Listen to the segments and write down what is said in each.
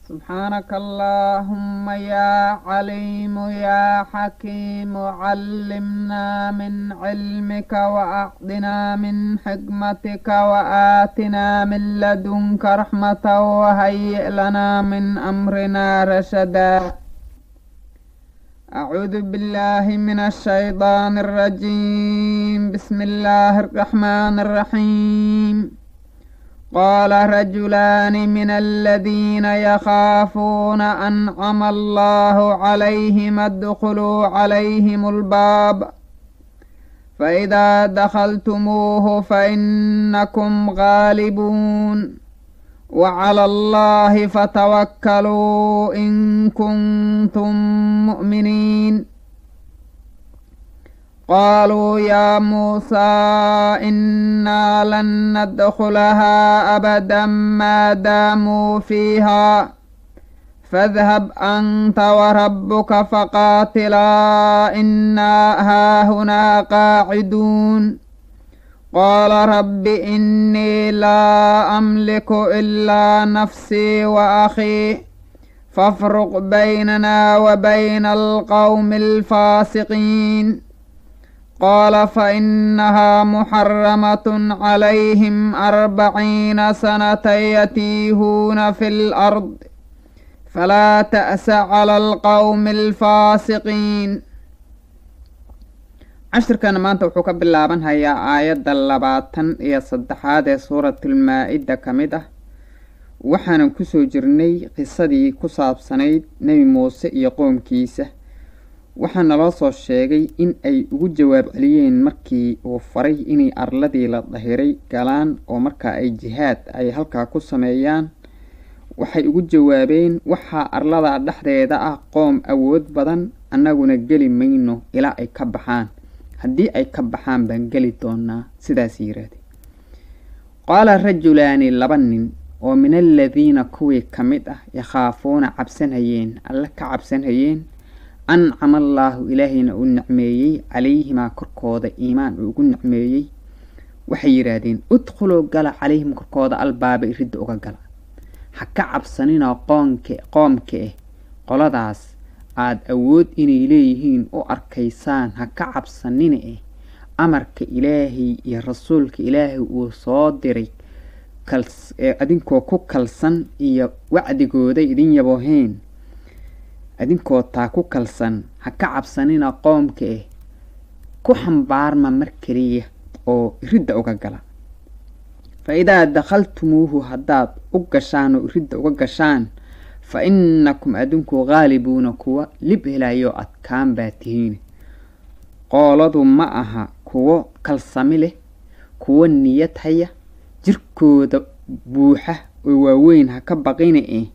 سبحانك اللهم يا عليم يا حكيم علمنا من علمك وأعطنا من حكمتك وآتنا من لدنك رحمة وهيئ لنا من أمرنا رشدا أعوذ بالله من الشيطان الرجيم بسم الله الرحمن الرحيم قال رجلان من الذين يخافون أنعم الله عليهم ادخلوا عليهم الباب فإذا دخلتموه فإنكم غالبون وعلى الله فتوكلوا إن كنتم مؤمنين قالوا يا موسى إنا لن ندخلها أبدا ما داموا فيها فاذهب أنت وربك فقاتلا إنا هاهنا قاعدون قال رب إني لا أملك إلا نفسي وأخي فافرق بيننا وبين القوم الفاسقين قال فإنها محرمة عليهم أربعين سنة يتيهون في الأرض فلا تأس على القوم الفاسقين cashirkana maanta wuxuu ka bilaaban hayaa aayadda labaatan iyo saddexaad ee suuratulmaa-ida ka mid ah waxaanan kusoo jirnay qisadii ku saabsanayd nebi muuse iyo qoomkiisa waxaa naloo soo sheegay in ay ugu jawaab celiyeen markii uu faray inay arladii la dahiray galaan oo markaa ay jihaad ay halkaa ku sameeyaan waxay ugu jawaabeen waxaa arlada dhexdeeda ah qoom awood badan annaguna geli mayno ilaa ay ka baxaan haddii ay ka baxaan baan geli doonaa sidaas yiraahde qaala rajulaani laba nin oo min aladiina kuwii ka mid ah yakhaafuuna cabsanhayeen alle ka cabsanhayeen ancama allaahu ilaahayna uu nicmeeyey calayhimaa korkooda iimaan uu ugu nicmeeyey waxay yidhaahdeen udkhuluu gala calayhim korkooda albaaba iridda uga gala ha ka cabsaninoo qoonka qoomka ah qoladaas aada awood inay leeyihiin u arkaysaan ha ka cabsanina eh amarka ilaahay iyo rasuulka ilaahay uu soo diray adinkoo ku kalsan iyo wacdigooda idin yabooheen adinkoo taa ku kalsan ha ka cabsanina qoomka ah ku xambaarma mar keliya oo iridda uga gala fa idaa dakhaltumuuhu haddaad u gashaan oo iridda uga gashaan fa innakum adinku haalibuuna kuwa lib helayo adkaan baa tihiin qooladu ma aha kuwo kalsami leh kuwo niyad haya jirkooda buuxa oo waaweyn ha ka baqina eh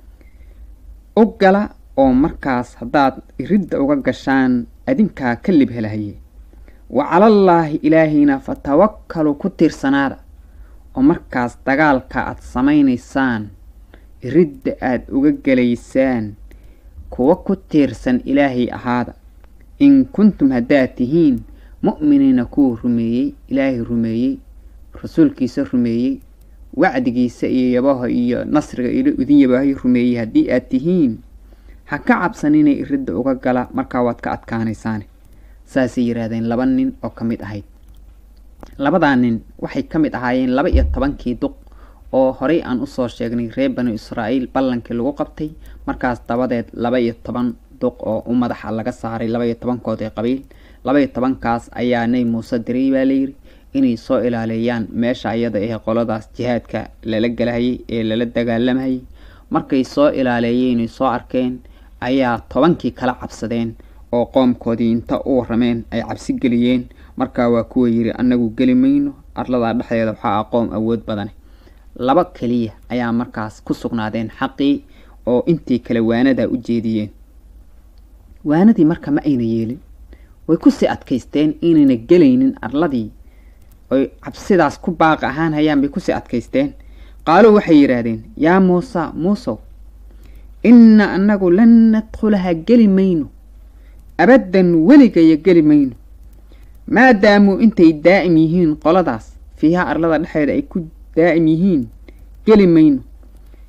u gala oo markaas haddaad iridda uga gashaan adinkaa ka lib helahaye wa calallaahi ilaahayna fatawakkaluu ku tiirsanaada oo markaas dagaalka aad samaynaysaan iridda aada uga gelaysaan kuwa ku tiirsan ilaahay ahaada in kuntum haddaad tihiin mu'miniina kuwa rumeeyey ilaahay rumeeyey rasuulkiisa rumeeyey wacdigiisa iyo yabaha iyo nasriga idin yabahay rumeeyey haddii aad tihiin ha ka cabsanina iridda uga gala markaa waad ka adkaanaysaane saasay yidhaahdeen laba nin oo ka mid ahayd labadaa nin waxay ka mid ahaayeen laba iyo tobankii duq oo horey aan usoo sheegnay reer banu israa'iil ballankii lagu qabtay markaas dabadeed laba iyo toban duq oo u madaxa laga saaray laba iyo tobankood ee qabiil laba iyo tobankaas ayaa nebi muuse diray baa layidhi inay soo ilaaleeyaan meesha iyada ee qoladaas jihaadka lala galahayay ee lala dagaalamayay markay soo ilaaleeyeenay soo arkeen ayaa tobankii kala cabsadeen oo qoomkoodii inta u warameen ay cabsi geliyeen markaa waa kuwa yidhi annagu geli mayno arladaa dhexdeeda waxaa ah qoom awood badane laba keliya ayaa markaas ku sugnaadeen xaqii oo intii kale waanadaa u jeediyeen waanadii marka ma ayna yeelin way kusii adkaysteen inayna gelaynin arladii oy cabsidaas ku baaqi ahaan hayaan bay kusii adkaysteen qaaluu waxay yidhaahdeen yaa muusa muusow inna annagu lan nadkhulaha geli mayno abaddan weligayo geli mayno maadaamuu intay daa'im yihiin qoladaas fiiha arlada dhexeeda ay ku daa'im yihiin geli mayno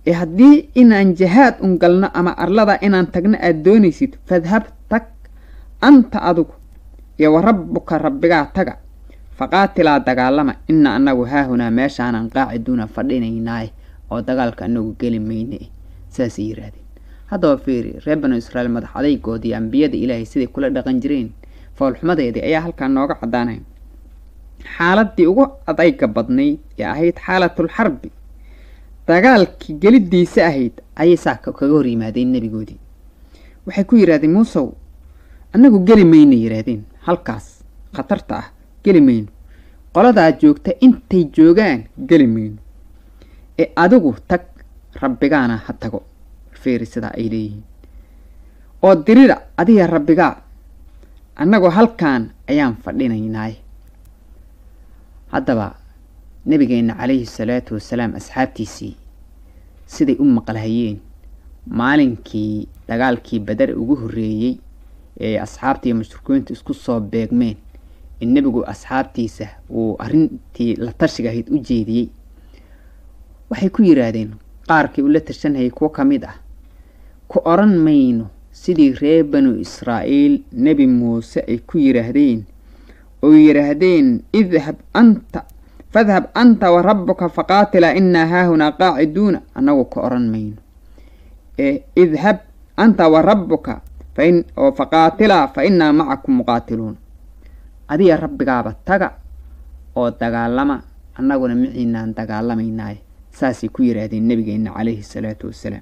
ee haddii inaan jihaad un galno ama arlada inaan tagno aada doonaysid fadhab tag anta adigu iyo wa rabbuka rabbigaa taga faqaatilaa dagaalama ina annagu haahunaa meeshaanan qaaciduuna fadhinaynaaye oo dagaalka anagu geli mayne saasay yidhaahdeen haddaba fiiri reer banu israa'iil madax adaygoodii ambiyada ilaahay siday kula dhaqan jireen foolxumadeedii ayaa halkaa nooga caddaanaya xaaladii ugu adayga badnayd ee ahayd xaalatul xarbi dagaalkii gelidiisa ahayd ayay saa kaga hor yimaadeen nebigoodii waxay ku yidhahdeen muusow annagu geli mayna yidhaahdeen halkaas khatarta ah geli mayno qoladaa joogta intay joogaan geli mayno ee adigu tag rabbigaana ha tago fiiri sidaa ay leeyihiin oo dirida adiga rabbigaa annagoo halkaan ayaan fadhinaynaaye haddaba nebigeenna calayhi salaatu wasalaam asxaabtiisii siday u maqlahayeen maalinkii dagaalkii badar ugu horreeyey ee asxaabtii mushrikiintu isku soo beegmeen in nebigu asxaabtiisa uu arrintii la tashiga ahayd u jeediyey waxay ku yidhaahdeen qaarkii ula tashanhayay kuwo ka mid ah ku odhan mayno sidii reer banu israa'iil nebi muuse ay ku yidhaahdeen oo yidhaahdeen idhab anta fadhab anta wa rabbuka faqaatilaa innaa haahunaa qaaciduuna annagu ka odhan mayno ee idhab anta wa rabbuka oo faqaatilaa fa innaa macakum muqaatiluun adiga rabbigaaba taga oo dagaalama annaguna miciinaan dagaalamaynaaye saasay ku yidhaahdeen nebigeenna calayhi salaatu wasalaam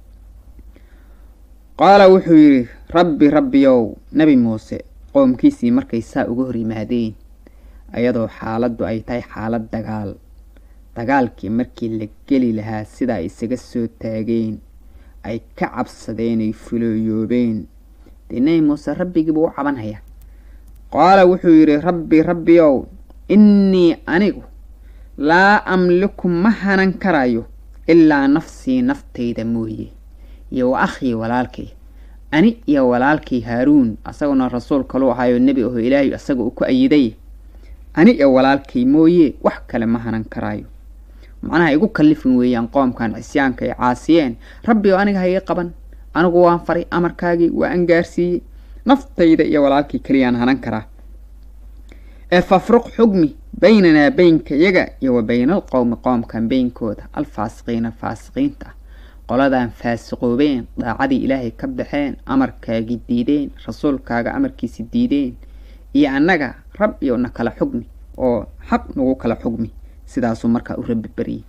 qaala wuxuu yidhi rabbi rabbiyow nebi muuse qoomkiisii markay saa uga hor yimaadeen ayadoo xaaladdu ay tahay xaalad dagaal dagaalkii markii la geli lahaa sidaa isaga soo taageen ay ka cabsadeen ay fulooyoobeen dee nebi muuse rabbigiibuu u cabanhayaa qaala wuxuu yidhi rabbi rabbiyow innii anigu laa amliku ma hanan karayo ilaa nafsii naftayda mooye iyo wa akhii walaalkay ani iyo walaalkay haaruun asaguna rasuul kaluu ahaayo nebi aho ilaahay asaga uu ku ayiday ani iyo walaalkay mooye wax kale ma hanan karaayo macnaha igu kallifin weeyaan qoomkan cisyaanka ay caasiyeen rabbi oo aniga haga qaban anigu waan faray amarkaagii waa an gaarsiiyey naftayda iyo walaalkii keliyaan hanan karaa ee fafruq xugmi baynanaa beynka yaga iyo wa bayna alqowmi qoomkan beynkooda alfaasiqiina faasiqiinta ah qoladan faasiqoobeen daacadii ilaahay ka baxeen amarkaagii diideen rasuulkaaga amarkiisi diideen iyo annaga rab iyo na kala xugmi oo xaq nagu kala xugmi sidaasuu markaa u rabbi baryey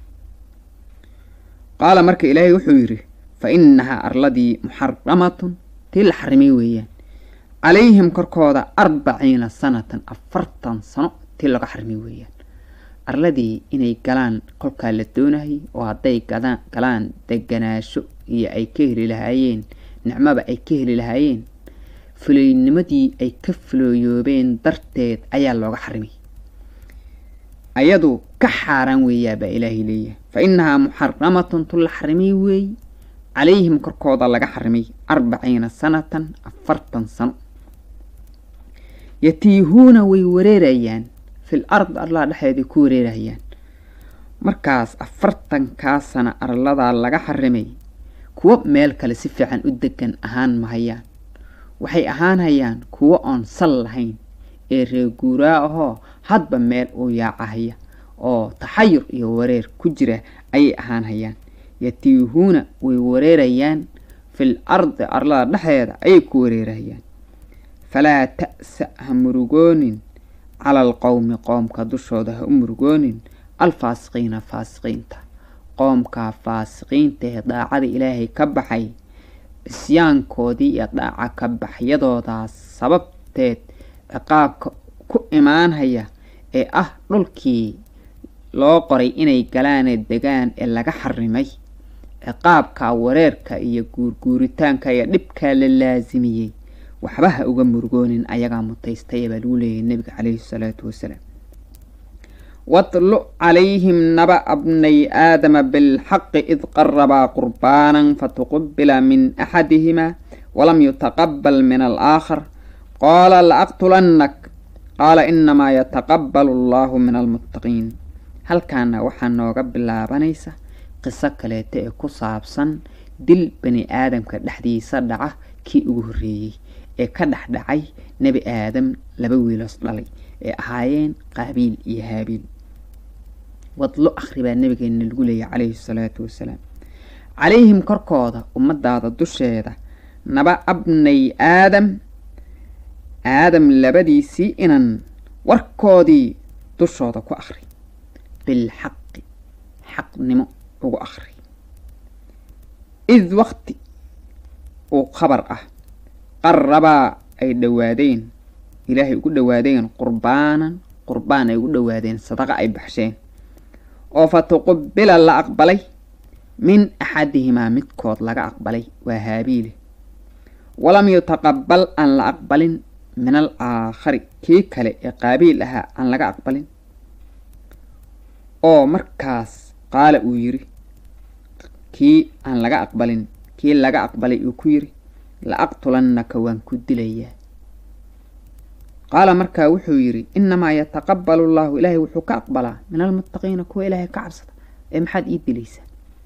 qaala marka ilaahay wuxuu yidhi fa innahaa arladii muxaramatun tii la xarimay weeyaan calayhim korkooda arbaciina sanatan afartan sano tii laga xarimay weeyaan arladii inay galaan kolkaa la doonayay oo hadday galaan deganaasho iyo ay ka heli lahaayeen nicmaba ay ka heli lahaayeen fulaynimadii ay ka fulooyoobeen darteed ayaa looga xarimay ayadu ka xaaraan weeyaa baa ilaahay leeyahay fa innahaa muxaramatun tu la xarimay weey calayhim korkooda laga xarimay arbaciina sanatan afartan sano yatiihuuna way wareerayaan fil ard arlaa dhexeeday ku wareerayaan markaas afartankaa sana arladaa laga xarimay kuwo meel kale si fiican u degan ahaan mahayaan waxay ahaanhayaan kuwo oon sal lahayn ee reeguuraa ahoo hadba meel uu yaacahaya oo taxayur iyo wareer ku jira ayay ahaanhayaan yatiihuuna way wareerayaan fil ardi arlada dhexdeeda ayay ku wareerayaan falaa ta'sa ha murugoonin cala alqowmi qoomka dushooda ha u murugoonin alfaasiqiina faasiqiinta qoomkaa faasiqiinta ee daacada ilaahay ka baxay cisyaankoodii iyo dhaaca ka baxyadoodaas sababteed ciqaabka ku imaanhaya ee ah dhulkii loo qoray inay galaane degaan ee laga xarimay ciqaabka wareerka iyo guurguuritaanka iyo dhibkaa la laasimiyey waxba ha uga murugoonin ayagaa mutaystay baa lagu leeyahay nebiga caleyhi salaatu wasalaam watlu calayhim naba bnay aadama bilxaqi id qarabaa qurbaanan fatuqubila min axadihimaa walam yutaqabal min alaakhar qaala laaqtulannak qaala inamaa yataqabalu allahu min almuttaqiin halkaana waxaa nooga bilaabanaysa qiso kaleeta ee ku saabsan dil bani aadamka dhexdiisa dhaca kii ugu horreeyey ee ka dhex dhacay nebi aadam laba wiiloos dhalay ee ahaayeen qaabiil iyo haabiil wadlo akhri baa nabigeena lagu leeyahy calayhi salaatu wasalaam calayhim korkooda ummadaada dusheeda naba abnay aadam aadam labadiisii inan warkoodii dushooda ku akhri bilxaqi xaqnimo ugu akhri id waqti uu khabar ah qarabaa ay dhowaadeen ilaahay ugu dhowaadeen qurbaanan qurbaan ay ugu dhowaadeen sadaqa ay baxsheen oo fa tuqubila la aqbalay min axadihimaa midkood laga aqbalay waa haabiile walam yutaqabal aan la aqbalin min al aakhari kii kale ee qaabiil ahaa aan laga aqbalin oo markaas qaala uu yidhi kii aan laga aqbalin kii laga aqbalay uu ku yidhi la aqtulannaka waan ku dilayaa qaala markaa wuxuu yidhi innamaa yataqabalu allahu ilaahay wuxuu ka aqbalaa min almuttaqiina kuwa ilaahay ka cabsada ee maxaad ii dilaysaa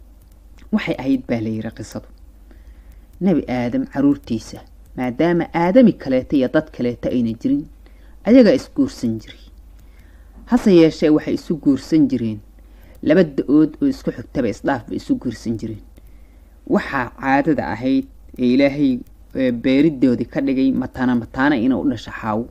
waxay ahayd baa la yidhi qisadu nebi aadam caruurtiisa maadaama aadami kaleeta iyo dad kaleeta ayna jirin ayagaa isguursan jiray hase yeeshee waxay isu guursan jireen laba da-ood oo isku xigtaba isdhaaf bay isu guursan jireen waxaa caadada ahayd ee ilaahay beeridoodii ka dhigay mataana mataana inay u dhasho xaawo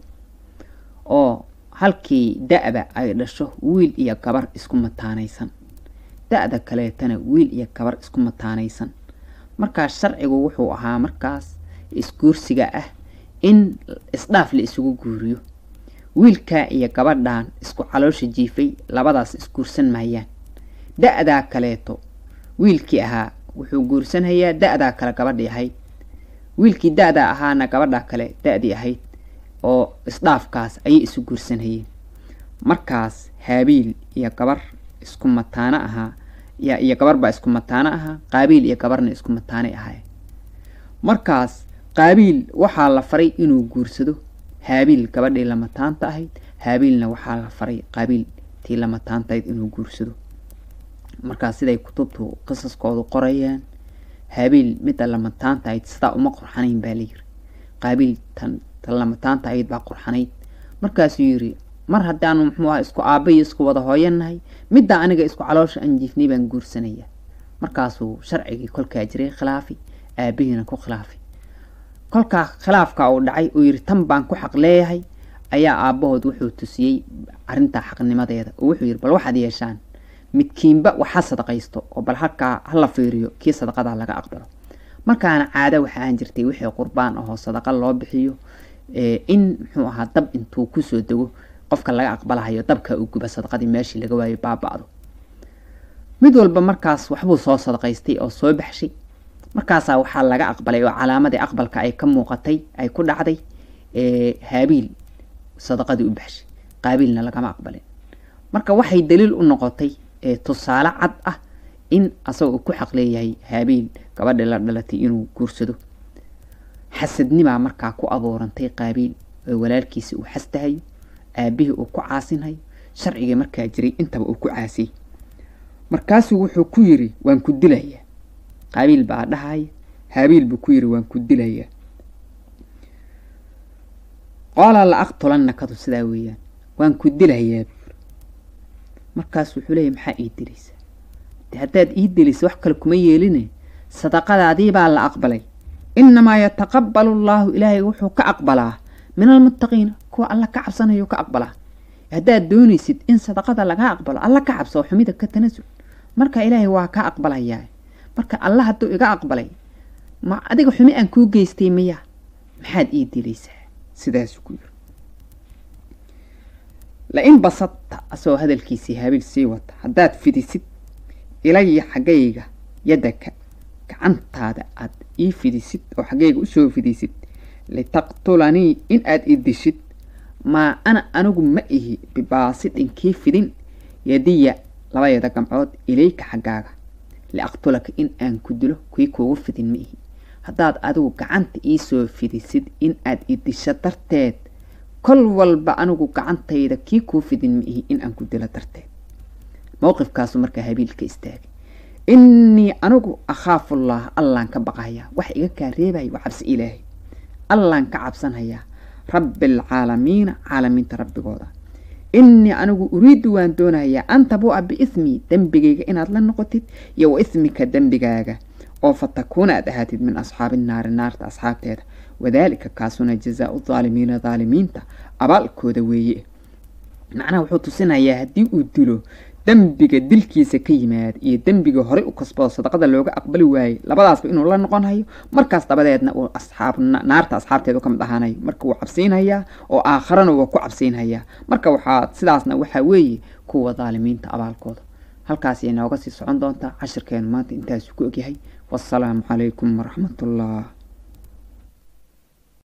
oo halkii da-da ay dhasho wiil iyo gabar isku mataanaysan da-da kaleetana wiil iyo gabar isku mataanaysan markaas sharcigu wuxuu ahaa markaas isguursiga ah in isdhaaf la isugu guuriyo wiilkaa iyo gabadhan isku caloosha jiifay labadaas isguursan maayaan da-daa kaleeto wiilkii ahaa wuxuu guursanhayaa da-daa kale gabadhii ahayd wiilkii da-daa ahaana gabadhaa kale da-dii ahayd oo isdhaafkaas ayay isu guursanhayeen markaas haabiil iyo gabar isku mataano ahaa iyo gabar baa isku mataano ahaa qaabiil iyo gabarna isku mataanay ahaayeen markaas qaabiil waxaa la faray inuu guursado haabiil gabadhii lamataanta ahayd haabiilna waxaa la faray qaabiil tii lamataantahayd inuu guursado markaas siday kutubtu qisaskoodu qorayaan haabiil midda lamataanta ahayd sidaa uma qurxanayn baa layiri qaabiil tan tan lamataanta ahayd baa qurxanayd markaasuu yiri mar haddaanu muxuu aha isku aaba iyo isku wada hooyanahay middaa aniga isku caloosha aan jiifnay baan guursanaya markaasuu sharcigii kolkaa jiray khilaafi aabihiina ku khilaafay kolkaa khilaafka uu dhacay uu yidhi tan baan ku xaq leeyahay ayaa aabbahood wuxuu tusiyey arrintaa xaqnimadeeda oo wuxuu yidhi bal waxaad yeeshaan midkiinba waxa sadaqaysto oo bal halkaa hala fiiriyo kii sadaqadaa laga aqbalo markaana caada waxa aan jirtay wixii qurbaan ahoo sadaqa loo bixiyo in muxuu ahaa dab intuu kusoo dego qofka laga aqbalahayo dabka uu guba sadaqadii meeshii laga waayo baaba-do mid walba markaas waxbuu soo sadaqaystay oo soo baxshay markaasaa waxaa laga aqbalay oo calaamadii aqbalka ay ka muuqatay ay ku dhacday haabiil sadaqadii u baxshay qaabiilna lagama aqbalin marka waxay daliil u noqotay tusaale cad ah in asagoo ku xaq leeyahay haabiil gabadhii la dhalatay inuu guursado xasadnimaa markaa ku abuurantay qaabiil oo walaalkiisa uu xastahayo aabihii uu ku caasinhayo sharcigii markaa jiray intaba uu ku caasiyey markaasuu wuxuu ku yiri waan ku dilayaa qaabiil baa dhahaya haabiil buu ku yiri waan ku dilayaa qoola la aqtulannakadu sidaa weeyaan waan ku dilayaa buuri markaas wuxuu leeyahy maxaa ii dilaysaa de haddaad ii dilaysa wax kale kuma yeeline sadaqadaadii baa la aqbalay innamaa yataqabbalu allaahu ilaahay wuxuu ka aqbalaa min almuttaqiina kuwa alla ka cabsanayuu ka aqbalaa haddaad doonaysid in sadaqada laga aqbalo alla ka cabso oo xumida ka tanasul marka ilaahay waa ka aqbalayaa marka alla hadduu iga aqbalay ma adiga xumi aan kuu geystay miya maxaad ii dilaysaa sidaasuu ku yiri la-in basadta asagoo hadalkiisii haabiil sii wata haddaad fidisid ilaya xaggayga yaddaka gacantaada aad ii fidisid oo xaggayga usoo fidisid litaqtulanii in aad ii dishid maa ana anigu ma ihi bibaasidin kii fidin yadiya labadeeda gamcood ilayka xaggaaga liaqtulaka in aan ku dilo kii kuugu fidin ma ihi haddaad adigu gacanta iisoo fidisid in aad i disho darteed kol walba anigu gacantayda kii kuu fidin ma ihi in aan ku dilo darteed mowqifkaasu markaa habiil ka istaagay innii anigu akhaafullaah allaan ka baqahayaa wax iga kaa reebaya waa cabsi ilaahay allaan ka cabsanhayaa rabbialcaalamiina caalamiinta rabbigooda innii anigu uriiddu waan doonahayaa an tabuu'a biismii dembigayga inaad la noqotid iyo wa ismika dembigaaga oo fa takuuna aad ahaatid min asxaabi naari naarta asxaabteeda wadaalika kaasuna jazaau daalimiina daalimiinta abaalkooda weeye macnaha wuxuu tusinayaa haddii uu dilo dembiga dilkiisa ka yimaada iyo dembiga horey u kasbado sadaqada looga aqbali waayey labadaasba inuu la noqon hayo markaas dabadeedna uu asxaab naarta asxaabteedu ka mid ahaanayo marka wuu cabsiinhayaa oo aakharana waa ku cabsiinhayaa marka waxaa sidaasna waxaa weeye kuwa daalimiinta abaalkooda halkaas ay nooga sii socon doontaa cashirkeenu maanta intaasu ku ogyahay wasalaamu calaykum waraxmatullah